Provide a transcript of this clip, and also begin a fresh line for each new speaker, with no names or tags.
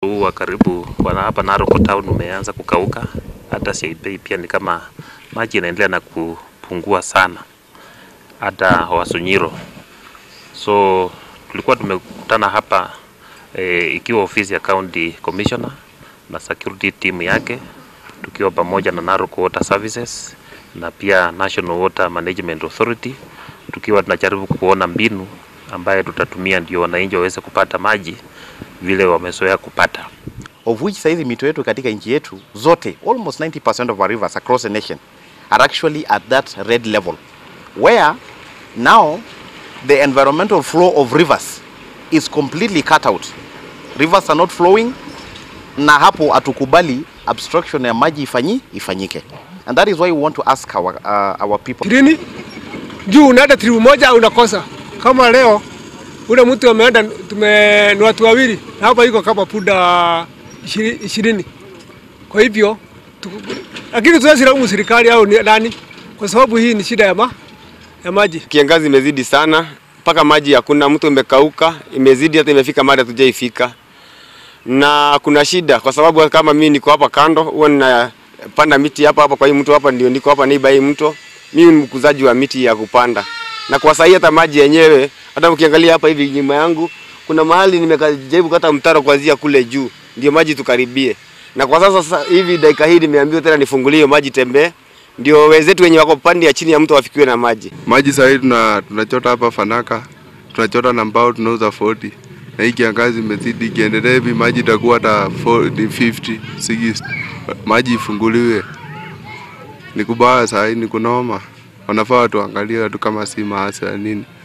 huu wa karibu wana hapa Narok town umeanza kukauka, hata Siaipei pia ni kama maji inaendelea na kupungua sana, hata Wasunyiro. So tulikuwa tumekutana hapa e, ikiwa ofisi ya county commissioner na security team yake tukiwa pamoja na Narok Water Services na pia National Water Management Authority tukiwa tunajaribu kuona mbinu ambayo tutatumia ndio wananchi waweze kupata maji vile wamezoea kupata.
of which saizi mito yetu katika nchi yetu zote almost 90% of our rivers across the nation are actually at that red level where now the environmental flow of rivers is completely cut out rivers are not flowing na hapo hatukubali obstruction ya maji ifanyi ifanyike and that is why we want to ask our, uh, our people
ishirini juu unaenda tribu moja unakosa. Kama leo ule mtu ameenda, tume ni watu wawili na hapa iko kama punda ishiri- ishirini. Kwa hivyo tu, lakini tuwezi laumu serikali au ni- nani, kwa sababu hii ni shida ya, ma, ya maji.
Kiangazi imezidi sana mpaka maji hakuna, mto umekauka, imezidi hata imefika mahali hatujaifika, na kuna shida kwa sababu kama mimi niko hapa kando, huwa ninapanda miti hapa hapa kwa hii mto hapa, ndio niko hapa neighbor hii mto. Mimi ni mkuzaji wa miti ya kupanda, na kwa sahii hata maji yenyewe, hata ukiangalia hapa hivi nyuma yangu, kuna mahali nimejaribu kata mtaro kuanzia kule juu, ndio maji tukaribie. Na kwa sasa sasa hivi dakika hii nimeambiwa tena nifungulie hiyo maji tembee, ndio wenzetu wenye wako pande ya chini ya mto wafikiwe na maji.
Maji sahii tuna, tunachota hapa Fanaka, tunachota na mbao tunauza 40 na hii kiangazi imezidi, ikiendelea hivi maji itakuwa hata 40, 50, 60. Maji ifunguliwe, ni kubaya sahii, ni kunoma. Wanafaa watu waangalie watu kama si maasi ya nini.